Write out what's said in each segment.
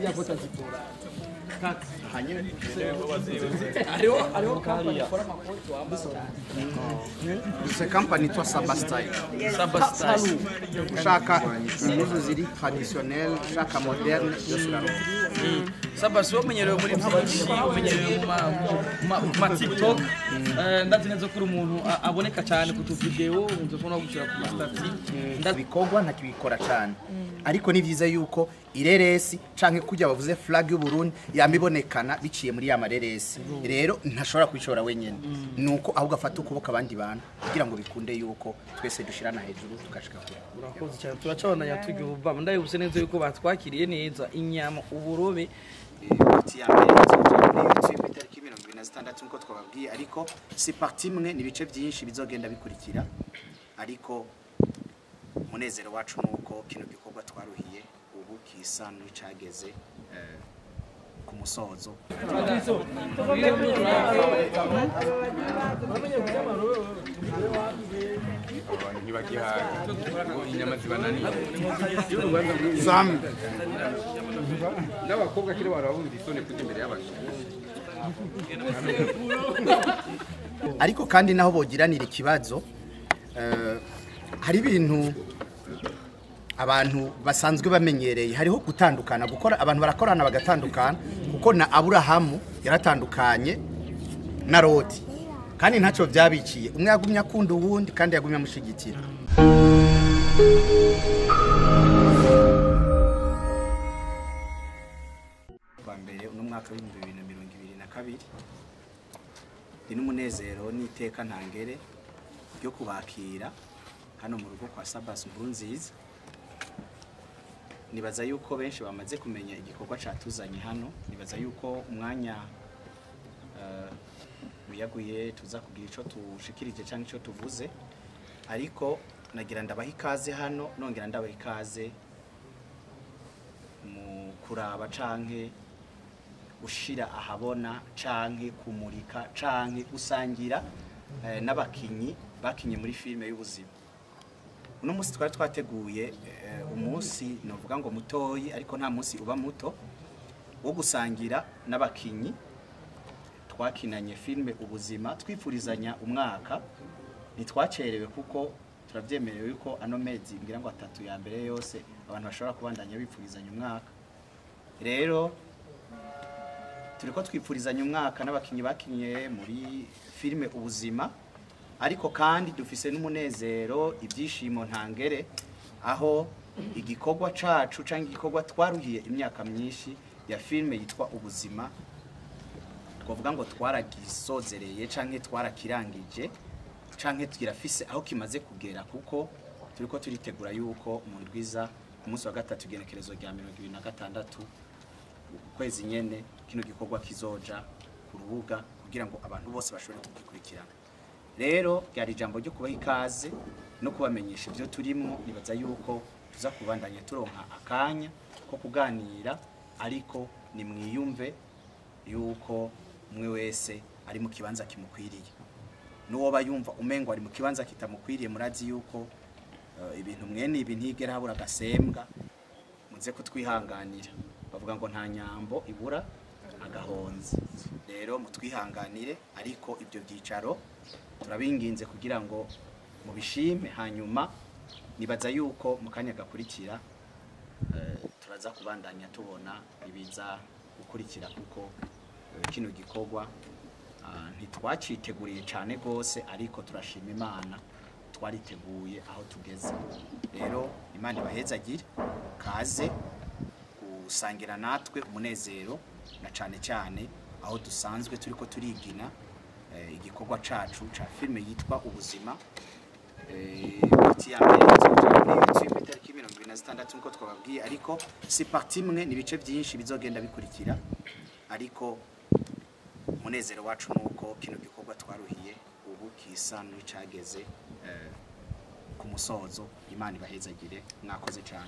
ya kota zikora kati hanyuma hariho hariho kampani ikora amakoti wambaye dufite kampani yitwa saba style sabasitari ushaka impuzu ziri traditionnel ushaka moderne byose uraronka sabasi wamenyerewe muri byinshi umenyerewe mu ma- mu ma- mu ma tiktok Eh, ndazi neza ko uri umuntu a- aboneka cyane ku tuvidewo udukunda gushyira ku masitati ndazi ibikorwa ntakibikora cyane ariko ni byiza yuko ireresi canke kujya bavuze flag y'u Burundi yamibonekana biciye muri ya mareresi rero ntashobora kubishobora wenyene nuko ahubwo afata ukuboko abandi bantu kugira ngo bikunde yuko twese dushirana hejuru tugashika kure urakoze cyane turacabonanya tugira ubuvama ndabibuse neza yuko batwakiriye neza inyama uburobe parti ya mbere izoja kuri YouTube itariki mirongo ibiri na zitandatu nkuko twababwiye ariko si parti imwe ni ibice byinshi bizogenda bikurikira ariko umunezero wacu ni uko kino gikorwa twaruhiye ubu kisa n'icageze eh, ku musozo abantu ntibagihaga ngo inyama zibananiye zamu n'abakobwa kera barabumva isoni kujya imbere y'abagabo ariko kandi naho bogiranira ikibazo eh, hari ibintu abantu basanzwe bamenyereye hariho gutandukana gukora abantu barakorana bagatandukana kuko na aburahamu yaratandukanye na roti kandi ntacyo byabiciye umwe yagumye akunda uwundi kandi yagumye amushyigikira kwa mbere uno mwaka w'ibihumbi bibiri na mirongo ibiri na kabiri ni n'umunezero n'iteka ntangere ryo kubakira hano mu rugo kwa sabasi nkuru nziza nibaza yuko benshi bamaze kumenya igikorwa catuzanye hano nibaza yuko umwanya eh, wiyaguye tuza kugira ico tushikirije cyangwa ico tuvuze ariko nagira ndabaha ikaze hano nongera ndabaha ikaze mu kuraba canke ushira ahabona canke kumurika canke gusangira eh, n'abakinyi bakinye muri filime y'ubuzima uno munsi twari twateguye eh, umunsi novuga ngo mutoyi ariko nta munsi uba muto wo gusangira n'abakinyi twakinanye filime ubuzima twifurizanya umwaka ntitwacerewe kuko turabyemerewe yuko ano mezi ngira ngo atatu ya mbere yose abantu bashobora kubandanya bifurizanya umwaka rero turiko twipfurizanya umwaka n'abakinyi bakinye muri filime ubuzima ariko kandi dufise n'umunezero ibyishimo ntangere aho igikorwa cacu cyangwa igikorwa twaruhiye imyaka myinshi ya filime yitwa ubuzima twavuga ngo twaragisozereye canke twarakirangije canke kirafise aho kimaze kugera kuko turiko turitegura yuko mu ndwiza ku munsi wa gatatu igenekerezo rya mirongo ibiri na gatandatu ukwezi nyene kino gikorwa kizoja ku rubuga kugira ngo abantu bose bashobore kugikurikirana rero ryari ijambo ryo kubaha ikaze no kubamenyesha ibyo turimo nibaza yuko tuza kubandanya turonka akanya ko kuganira ariko nimwiyumve yuko umwe wese ari mu kibanza kimukwiriye n'uwoba yumva umengo ari mu kibanza kitamukwiriye murazi yuko eh, ibintu mwene ibi ntigera habura agasembwa muze kutwihanganira bavuga ngo nta nyambo ibura agahonze rero mutwihanganire ariko ibyo byicaro turabinginze kugira ngo mubishime hanyuma nibaza yuko mu kanya gakurikira eh, turaza kubandanya tubona ibiza gukurikira kuko eh, kino gikorwa ah, ntitwaciteguriye cyane rwose ariko turashima imana twariteguye aho tugeze rero imana ibahezagire kaze gusangira natwe umunezero na cyane cyane aho dusanzwe turi ko turigina eh, igikorwa cacu ca filime yitwa ubuzima Eh, parti ya mbere izoja kuri YouTube itariki mirongo ibiri na zitandatu nkuko twababwiye ariko si parti imwe ni ibice byinshi bizogenda bikurikira ariko umunezero wacu ni uko kino gikorwa twaruhiye ubu kisa n'icageze eh, ku musozo imana ibahezagire mwakoze cyane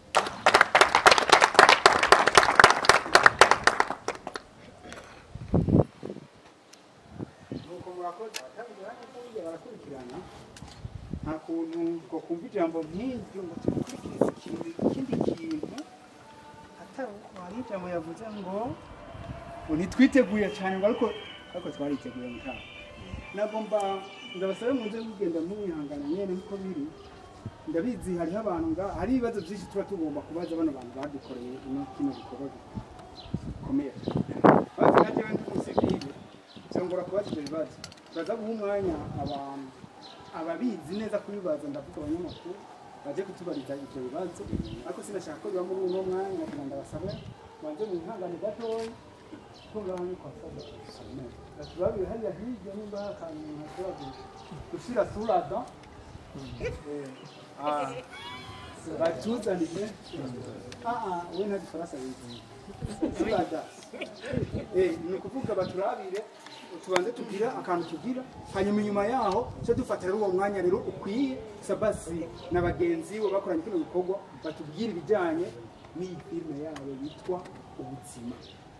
nuko murakoze abatabigera neza burya barakurikirana nta kuntu ngo kumva ijambo nk'iryo ngo tumukurikirize ikintu ikindi kintu atari uko hari ijambo yavuze ngo ngo ntitwiteguye cyane ngo ariko ariko twariteguye mutaha nagomba ndabasabe muze mugenda mwihangana nyene niko biri ndabizi hariho abantu nga hari ibibazo byinshi tuba tugomba kubaza bano bantu badukoreye ino kino gikorwa gikomeye bazi nka jewe ndi umusivile nshobora kubaza ibyo bibazo turaza guha umwanya abantu ababizi neza kubibaza ndavuga abanyamakuru baje kutubariza ibyo bibazo ariko sinashaka ko biba muri uno mwanya kugira ngo ndabasabe banze mwihangane gatoya tungabanye kwa saba turabire hariya hirya nimba hari akantu umuntu ashobora gushyira surada batuzanire aa we nta gifaransa bizi surada ni ukuvuga baturabire tubanze tugira akantu tugira hanyuma inyuma yaho cyo dufatira uwo mwanya rero ukwiye sabasi na bagenzi bo bakoranye kino gikorwa batubwire ibijyanye n'iyi filime yabo yitwa ubuzima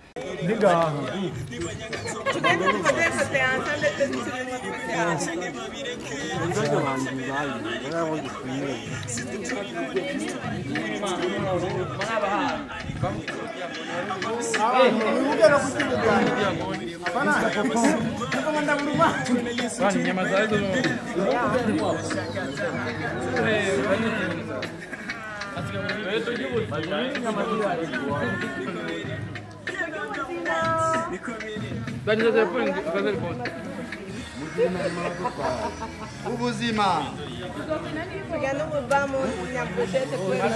ubuzima Pegando o vamos na pochete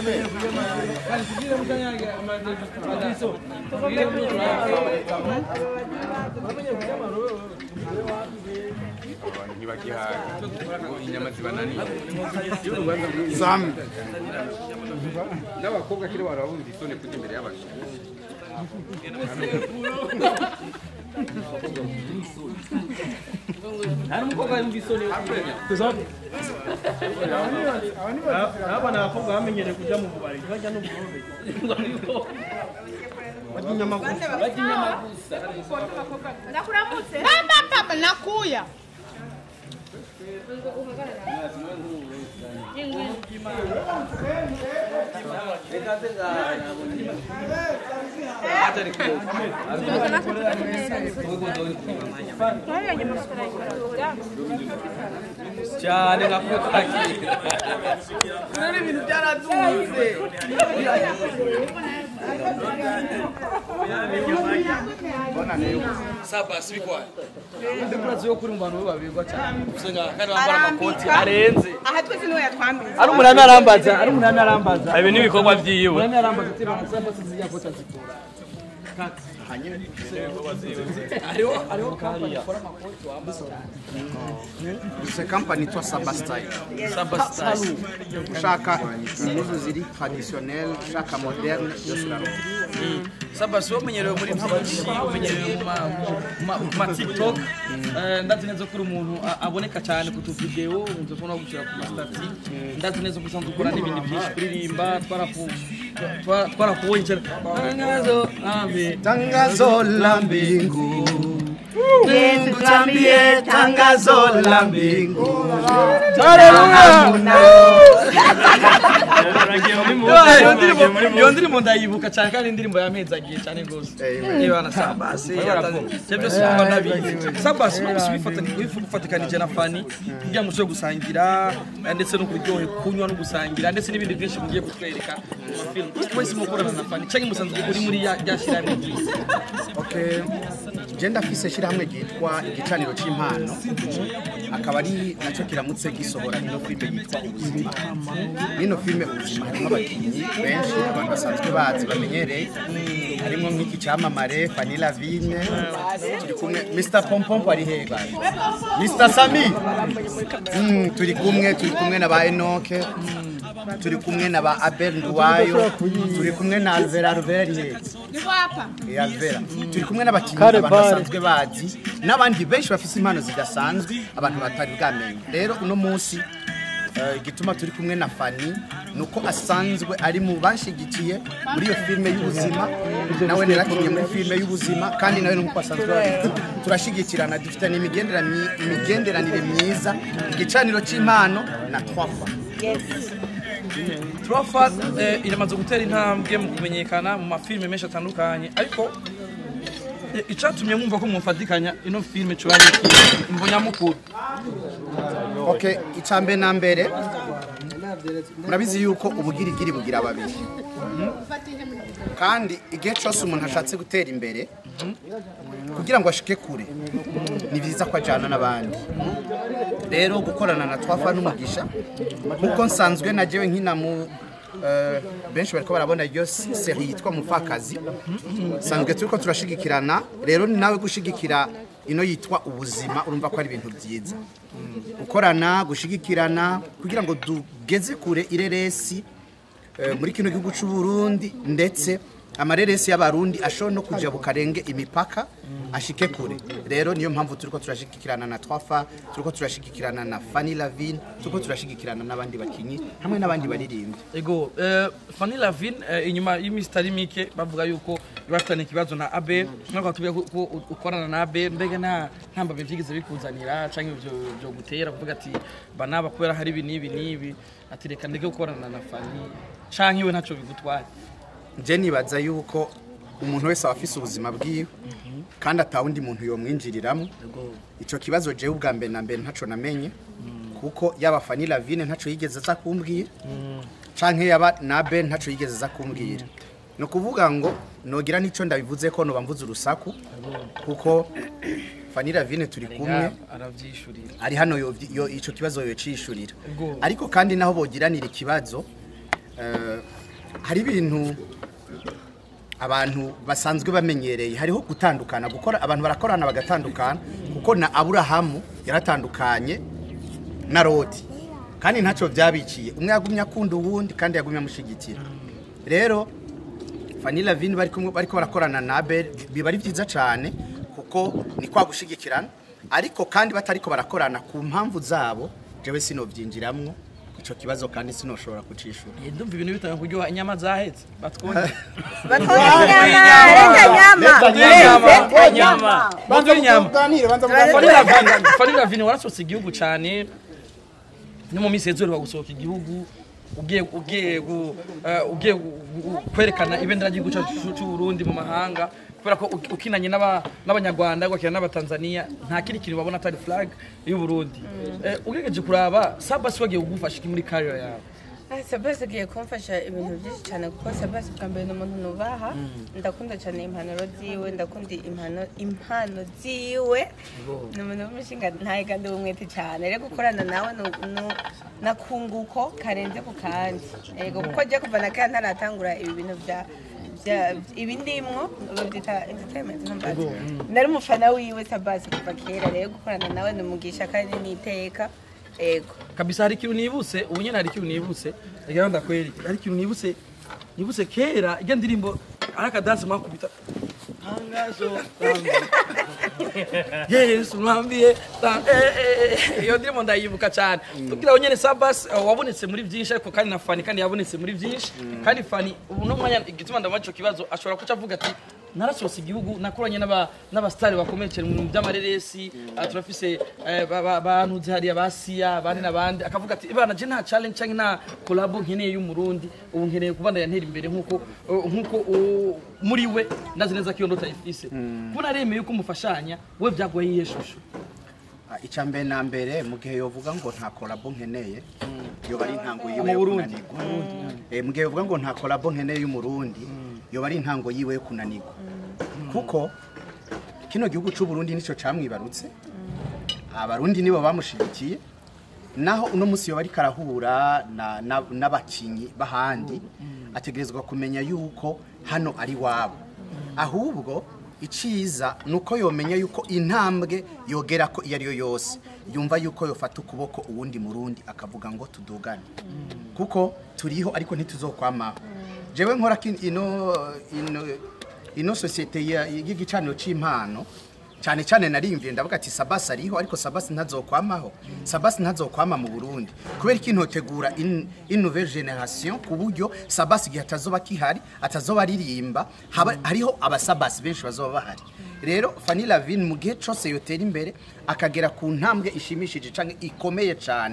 abantu ntibagihaga ngo inyama zibananiye zamu n'abakobwa kera barabumva isoni kujya imbere y'abasore hari umukobwa wumva isoni abana abakobwa bamenyereye kujya mu bubari ntibajya no mu bubari Nakuramutse. Mama papa nakuya. cyane nka kutakira rero ibintu byaraduze saba sibikwaye ndikurazi yo kuri mu bantu babirwa cyane usenga kandi bambara amakoti arenze Aha twese niwe yatwambitse. ari umunani arambaza ari umunani arambaza ibi ni ibikorwa byiwe umunani arambaza ati bamusaba sizijya kota zikora hariho hariho kampani ikora amakoti wambara dufite kampani yitwa saba style saba style ushaka impuzu ziri traditionnel ushaka moderne byose uraronka saba si umenyerewe muri byinshi umenyerewe mu ma- mu ma- mu ma tiktok Eh, ndazi neza ko uri umuntu a- aboneka cyane ku tuvidewo unze kubona gushyira ku masitati ndazi neza ko usanzwe ukora n'ibindi byinshi kuririmba twaraku- twa- twarakubonye cyane tangazo ambe tangazo la mbingu Mungu tambie tangazo la mbingu iyo ndirimbo ndayibuka cyane kandi indirimbo yampezagiye cyane rwose niba na sabasi ibyo byose uba nabizi sabasi no gufatikanije na fani kugira ngo ushobore gusangira eh, ndetse no kuryohe kunywa no gusangira ndetse n'ibindi byinshi mugiye kutwereka mu mafilm wese mukorana na fani cyangwa musanzwe uri muri ya rya shyirahamwe ryiza okay genda afise shyirahamwe ryitwa igicaniro cy'impano akaba ari nacyo kiramutse gisohora ino filime yitwa ubuzima n'ino filime ubuzima harimo abakinnyi benshi abantu basanzwe bazi bamenyereye harimo nk'iki cyamamare Fanny Lavine turi kumwe Mr Pompompo ari hehe bari Mr Sami Mm, turi kumwe turi kumwe na ba Enoke turi kumwe na ba Abel Nduwayo turi kumwe na Alvera Alvera ari hehe Niko hapa. ya Vera turi kumwe n'abakinnyi abantu basanzwe bazi n'abandi benshi bafite impano zidasanzwe abantu batari bwamenye rero uno munsi eh, igituma turi kumwe na Fani nuko asanzwe ari mu banshigikiye muri iyo filime y'ubuzima nawe narakinnye muri filime y'ubuzima kandi nawe nuko asanzwe babizi turashigikirana dufitanye imigenderanire imigenderanire myiza igicaniro cy'impano na twafa turafa eh, iramaze gutera intambwe mu kumenyekana mu mafilime menshi atandukanye ariko eh, icatumye mwumva ko mumfatikanya ino filime coba ari iki imvo nyamukuru okay icambe na mbere murabizi yuko ubugirigiri bugira babiri kandi igihe cyose umuntu ashatse gutera imbere kugira ngo ashike kure ni byiza ko ajyana n'abandi rero gukorana na twafa n'umugisha nk'uko nsanzwe nagewe nkina mu eh, benshi bariko barabona iyo seri yitwa mupfakazi sanzwe turiko turashigikirana rero ni nawe gushigikira ino yitwa ubuzima urumva ko ari ibintu byiza gukorana gushigikirana kugira ngo tugeze kure ireresi eh, muri kino gihugu cy'u Burundi ndetse amareresi y'abarundi ashobora no kuja bukarenge imipaka ashike kure rero niyo mpamvu turiko turashigikirana na twafa turiko turashigikirana na Fanny Lavine turiko turashigikirana n'abandi bakinyi hamwe n'abandi baririmbyi ego eh, Fanny Lavine eh, inyuma y'imisi itari mike bavuga yuko bafitanye ikibazo na Abe mwaka watubwiye ko ko ukorana na Abe mbega nta nta mbabe vyigeze bikuzanira canke ivyo byo gutera kuvuga ati banaba kubera hari ibi n'ibi n'ibi ati reka ndeke gukorana na Fanny canke iwe ntaco bigutwaye je nibaza yuko umuntu wese aba afise ubuzima bwiwe kandi atawundi muntu yomwinjiriramo ico kibazo jewe ubwa mbere na mbere ntaco namenye kuko yaba Fanny Lavine ntaco yigeze aza kumbwira canke yaba nabe ntaco yigeze aza kumbwira ni ukuvuga ngo nogira n'ico ndabivuze ko noba mvuze urusaku kuko Fanny Lavine turi kumwe aravyishurira ari hano yo, yo ico kibazo yocishurira Ego. ariko kandi naho bogiranira ikibazo eh, hari ibintu abantu basanzwe bamenyereye hariho gutandukana gukora abantu barakorana bagatandukana kuko na Aburahamu yaratandukanye na Loti kandi ntacyo byabiciye umwe yagumye akunda uwundi kandi yagumye amushigikira rero Fanny Lavine bari kumwe bariko barakorana na Abel biba ari byiza cyane kuko ni kwa gushigikirana ariko kandi batariko barakorana ku mpamvu zabo jewe sinovyinjiramwo ico kibazo kandi sinoshobora kucishura Eh, ndumva ibintu bitanga kuryoha inyama zahetse batwonye Batwonye inyama, reka nyama. inyama inyama banza inyama tuganire banza Fanny Lavine Fanny Lavine warasohotse igihugu cyane no mu minsi yazuba gusohoka igihugu ugiye ugiye gu- eh, ugiye gu- gu- kwerekana ibendera ry'igihugu cyacu cy'u Burundi mu mahanga kubera ko uki- ukinanye n'aba- n'abanyarwanda ugakina n'abatanzania nta kindi kintu babona atari flag y'u Burundi Eh, ugerageje kuraba sabasi wagiye kugufasha iki muri career yawe sabasi agiye kumfasha ibintu byinshi cyane kuko sabasi bwa mbere ni umuntu nubaha ndakunda cyane impanuro ziwe ndakunda impano impano ziwe ni umuntu w'umushinga ntaye kandi w'umwete cyane rero gukorana nawe nu- nu- nakunguko karenze ku kandi yego kuko ajya kuva na kera ntaratangura ibi bintu bya bya- ibi ndimwo babyita entertainment ntumbazi nari umufana wiwe sabasi kuva kera rero gukorana nawe ni umugisha kandi ni iteka yego kabisa hari ikintu nibutse ubu nyine hari ikintu nibutse reka ndakwereke hari ikintu nibutse nibutse kera ijya ndirimbo ari akadansi mwakubita tangazo yesu mwambiye ta- eh, eh, eh, iyo ndirimbo ndayibuka cyane tubwira nyine sabas eh, wabonetse muri byinshi ariko kandi na fani kandi yabonetse muri byinshi kandi fani ubu no mwanya igituma ndamaco kibazo ashobora kuca avuga ati narasohotse igihugu nakoranye n'aba n'abasitari bakomeye cyane mu bintu by'amareresi ah, turafise eh, ba- ba- bantuze hariya ba siya abandi n'abandi akavuga ati ibana je nta challenge cyangwa nta collabo nkeneye y'umurundi ubu nkeneye kuba ndayantera imbere nk'uko uh, nk'uko uh, muri we ndazi neza ko iyo ndota ayifise kubona aremeye yuko umufashanya we byagoye iyihe shusho Ah, icya mbere na mbere mu gihe yovuga ngo nta kolabo nkeneye yoba ari intango yiwe Mu yo Burundi. kunanirwa Eh, mu gihe yovuga ngo nta kolabo nkeneye y'umurundi yoba ari intango yiwe yo kunanirwa kuko kino gihugu cy'u Burundi nicyo camwibarutse abarundi nibo bamushigikiye naho uno munsi yoba ariko arahura na- na- n'abakinyi b'ahandi ategerezwa kumenya yuko hano ari wabo ahubwo iciza ni uko yomenya yuko intambwe yogera ko iyo ari yo yose yumva yuko yofata ukuboko uwundi murundi akavuga ngo tudugane kuko turiho ariko ntituzokwamaho jewe nkora kin- ino ino ino sosiyete ya- y'igicaniro cy'impano cyane cyane narimviye ndavuga ati sabasi ariho ariko sabasi ntazokwamaho sabasi ntazokwama mu burundi kubera ko intotegura in, in nouvelle generation ku buryo sabasi igihe atazoba kihari atazoba aririmba haba, hariho abasabasi benshi bazoba bahari rero Fanny Lavine mu gihe cyose yotera imbere akagera ku ntambwe ishimishije cyangwa ikomeye cyane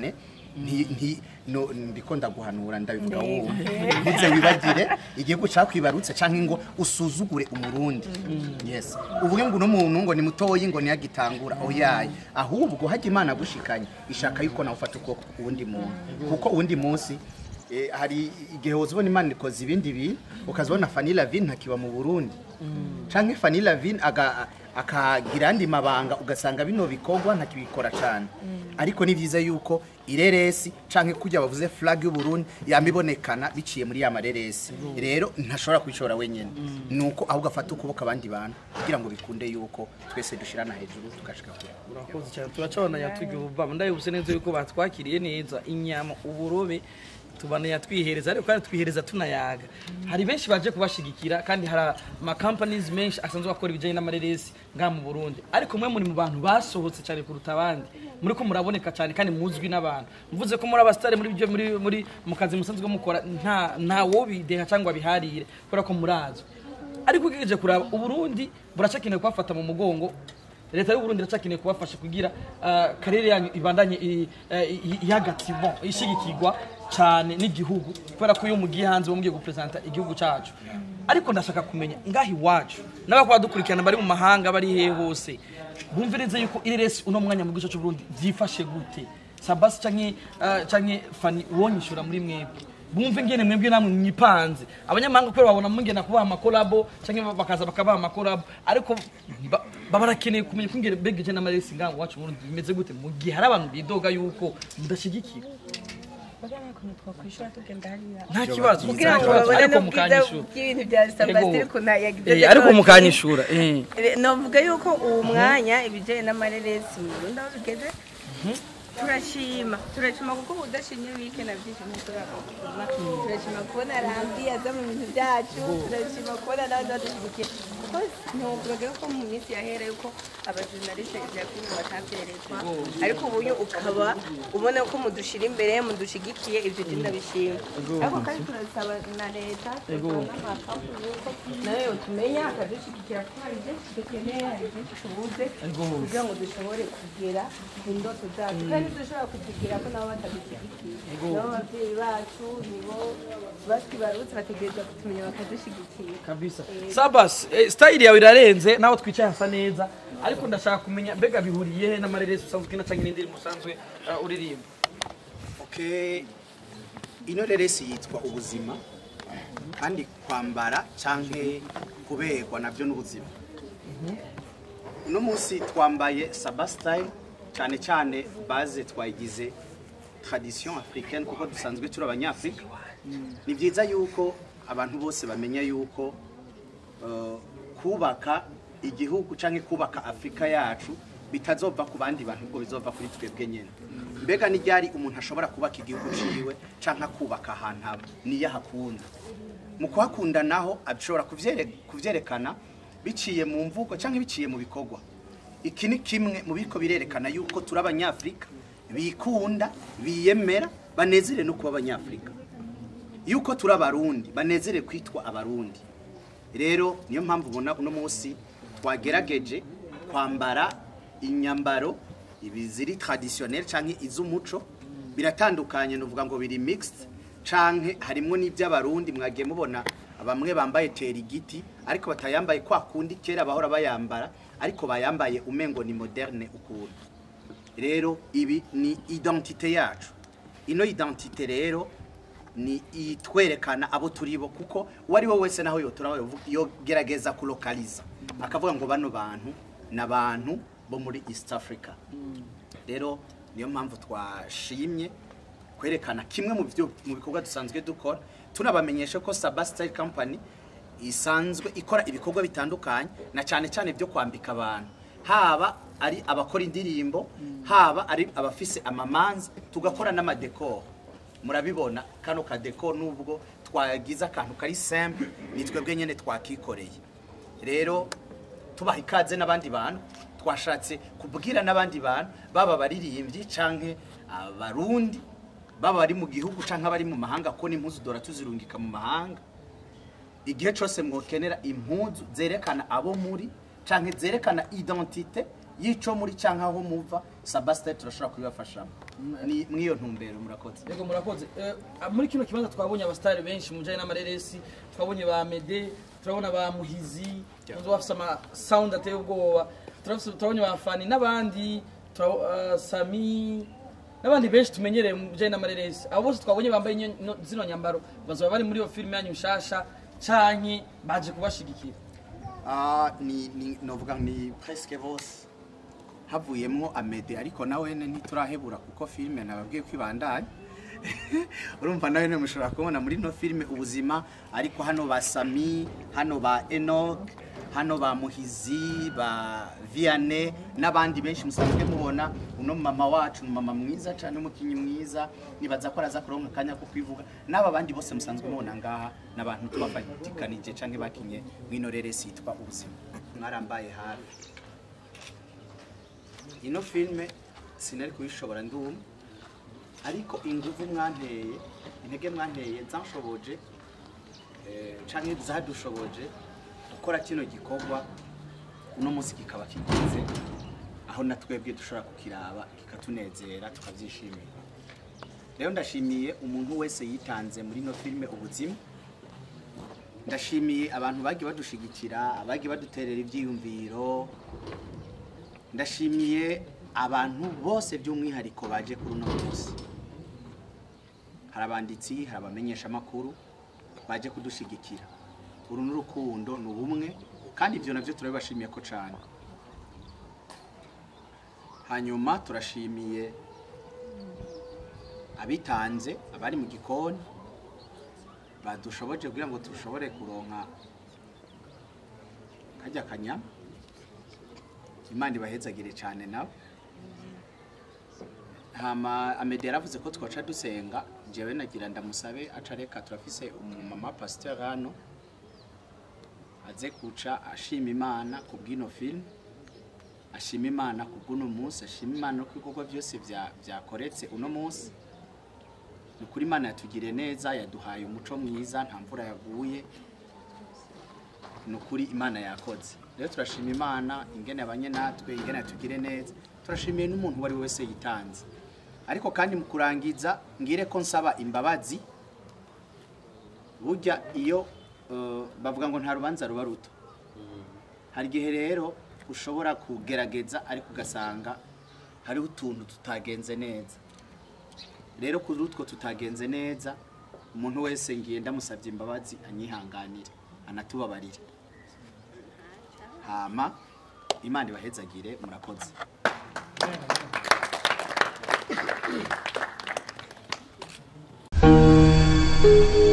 nti nti no ndiko ndaguhanura ndabivuga wowe ntuze wibagire igihugu cakwibarutse canke ngo usuzugure umurundi yes uvuge ngo uno muntu ngo ni mutoyi ngo niyagitangura oyaye ahubwo hajya imana gushikanye ishaka yuko nawe ufata ukuboko uwundi muntu kuko uwundi munsi Eh, hari igihe uzibona imana ikoze ibindi bintu ukazibona Fanny Lavine ntakiba mu Burundi canke Fanny Lavine aga akagira andi mabanga ugasanga bino bikorwa ntakibikora cyane ariko ni byiza yuko ireresi canke kujya bavuze flag y'u Burundi yamibonekana biciye muri ya mareresi rero ntashobora kwishora wenyene nuko ahubwo afata ukuboko abandi bantu kugira ngo bikunde yuko twese dushirana hejuru tugashika kure urakoze cyane turacabona yatugiye ubuvamo ndabibuse neza yuko batwakiriye neza inyama uburobe tubana yatwihereza ariko kandi twihereza tunayaga hari benshi baje kubashigikira kandi hari ama companies menshi asanzwe akora ibijyanye n'amareresi ngaha mu Burundi ariko mwe muri mu bantu basohotse cyane kuruta abandi muri ko muraboneka cyane kandi muzwi n'abantu mvuze ko muri abasitari muri byo muri muri mu kazi musanzwe mukora nta nta wobideha cyangwa biharire kubera ko murazwi ariko ugejeje kuraba uburundi buracakeneye kubafata mu mugongo leta y'uburundi iracakeneye kubafasha kugira ah, karere yanyu ibandanye i- eh, i- ihagati bon ishigikirwa cyane n'igihugu kubera ko iyo mugiye hanze mugiye gupresenta igihugu cyacu ariko ndashaka kumenya ngaho iwacu n'abakora dukurikirana bari mu mahanga bari hehe hose bumvirize yuko ireresi uno mwanya mu gice cy'uburundi byifashe gute sabasi canke ah, canke fani wonyishura muri mwebwe bumve ngene mwebwe namwe mwipanze abanyamahanga kubera babona mungena kubaha amakolabo cyangwa bakaza bakabaha amakolabo ariko ba- baba barakeneye kumenya ko ingene begeje n'amaresi ngaho iwacu mu Burundi bimeze gute mu gihe hari abantu bidoga yuko mudashyigikira bagana ukuntu twakwishura tugenda hariya nta kibazo kugira nta ngo kibazo, babone ariko n'ubwiza mukanyishura bw'ibintu bya sabasitiri Yego. ukuntu yagize Eh, ariko mukanyishura eh. novuga yuko uwo mwanya ibijyanye n'amareresi mu Burundi aho bigeze turashima turashima kuko ubu udashimye wike na byinshi ntuturabona turashima kubona rambi aza mu bintu byacu turashima kubona n'abandi badushyigikiye kuko ntuvuga ko mu minsi yahera yuko abajurnaliste ibya filime batabyerezwa ariko ubuyo ukaba ubona ko mudushyira imbere mudushigikiye ibyo byo ndabishima ariko kandi turasaba na leta turasaba n'amakampani yuko nayo yotumenya akadushyigikira kuko hari byinshi dukeneye hari byinshi tubuze kugira ngo dushobore kugera ku ndoto zacu kandi dushobora kuzigira ko nabo batadushyigikiye nabo ababyeyi bacu nibo batwibarutse bategereza kutumenya bakadushyigikira kabisa sabas eh, style yawe irarenze naho twicaye hasa neza ariko ndashaka kumenya mbega bihuriye he n'amareresi usanzwe ukina cyangwa n'indirimbo usanzwe uh, uririmba okay ino reresi yitwa ubuzima kandi kwambara canke kuberwa nabyo n'ubuzima uno munsi twambaye saba style cyane cyane baze twayigize tradition africaine kuko dusanzwe turi abanyafrika ni byiza yuko abantu bose bamenya yuko eh, kubaka igihugu cyangwa kubaka afurika yacu bitazova ku bandi bantu ubwo bizova kuri twebwe nyine mbega ni ryari umuntu ashobora kubaka igihugu ciwe cyangwa kubaka ahantu aba niyo ahakunda mu kuhakunda naho ashobora kuvyere- kuvyerekana biciye mu mvugo cyangwa biciye mu bikorwa iki ni kimwe mu biko birerekana yuko turi abanyafurika bikunda biyemera banezere no kuba abanyafurika yuko turi abarundi banezere kwitwa abarundi rero niyo mpamvu ubona uno munsi twagerageje kwambara inyambaro ibi ziri traditionnel canke iz'umuco biratandukanye nuvuga ngo biri mixed canke harimwo n'iby'abarundi mwagiye mubona bamwe bambaye terigiti ariko batayambaye kwa kundi kera bahora bayambara ariko bayambaye umengo ni moderne ukuntu rero ibi ni identite yacu ino identite rero ni itwerekana abo turi bo kuko uwo ari we wese naho yotora yogerageza kulokaliza akavuga ngo bano bantu ni abantu bo muri east africa rero niyo mpamvu twashimye kwerekana kimwe mu byo mu bikorwa dusanzwe dukora tunabamenyesha ko Saba Style Company isanzwe ikora ibikorwa bitandukanye na cyane cyane byo kwambika abantu haba ari abakora indirimbo haba ari abafise amamanza tugakora n'amadekoro murabibona kano kadeko nubwo twagize akantu kari simple ni twebwe nyene twakikoreye rero tubaha ikaze n'abandi bantu twashatse kubwira n'abandi bantu baba baririmbyi canke abarundi baba bari mu gihugu canke abari mu mahanga ko n'impuzu dora tuzirungika mu mahanga igihe cyose mwokenera impuzu zerekana abo muri canke zerekana identite y'ico muri canke aho muva sabasite turashobora kubibafashamo Ni- mw'iyo ntumbero murakoze yego murakoze Eh, muri kino kibanza twabonye abasitari benshi mu bijyanye n'amareresi twabonye ba mede turabona ba muhizi tuzi bafite amasawundi ateye ubwoba turafise- turabonye ba fani n'abandi tura- eh, sami n'abandi benshi tumenyereye mu bijyanye n'amareresi abo bose twabonye bambaye inyo- no- zino nyambaro bazaba bari muri iyo filime yanyu nshasha canke baje kubashigikira Ah, ni ni novuga ni presque bose havuyemwo amede ariko nawe ntiturahebura kuko filime nababwiye ko ibandanye urumva nawe mushobora kubona muri no filime ubuzima ariko hano ba sami hano ba enoch hano ba muhizi ba viane n'abandi benshi musanzwe mubona uno mama wacu ni mama mwiza cyane umukinnyi mwiza nibaza ko araza kuronka akanya ko kwivuga n'aba bandi bose musanzwe mubona ngaha n'abantu tubafatikanije cyangwa bakinye mw'ino reresi yitwa ubuzima mwarambaye hafi ino filime sinari kuyishobora ndumva ariko inguvu mwanteye intege mwanteye zanshoboje eh, canke zadushoboje gukora kino gikorwa uno munsi kikaba kigenze aho na twebwe dushobora kukiraba kikatunezera tukabyishimira rero ndashimiye umuntu wese yitanze muri ino filime ubuzima ndashimiye abantu bagiye badushigikira abagiye baduterera ibyiyumviro ndashimiye abantu bose by'umwihariko baje kuri uno munsi hari abanditsi hari abamenyeshamakuru baje kudushigikira uru ni urukundo ni ubumwe kandi ibyo nabyo turabibashimiye ko cyane hanyuma turashimiye abitanze abari mu gikoni badushoboje kugira ngo dushobore kuronka kajya kanyama imana ibahezagire cyane nabo hama amede yaravuze ko twaca dusenga njyewe nagira ndamusabe aca reka turafise umumama pasiteri hano aze kuca ashima imana ku bw'ino filime ashima imana ku bw'uno munsi ashima imana no ku bikorwa byose bya- byakoretse uno munsi ni ukuri imana yatugiriye neza yaduhaye umuco mwiza nta mvura yaguye ni ukuri imana yakoze rero turashima imana ingene abanye natwe ingene yatugire neza turashimiye n'umuntu uwo ari we wese yitanze ariko kandi mu kurangiza ngire ko nsaba imbabazi burya iyo eh, bavuga ngo nta rubanza ruba ruto hari igihe rero ushobora kugerageza ariko ugasanga hariho utuntu tutagenze neza rero kuri utwo tutagenze neza umuntu wese ngiye ndamusabye imbabazi anyihanganire anatubabarire hama imana ibahezagire murakoze Thank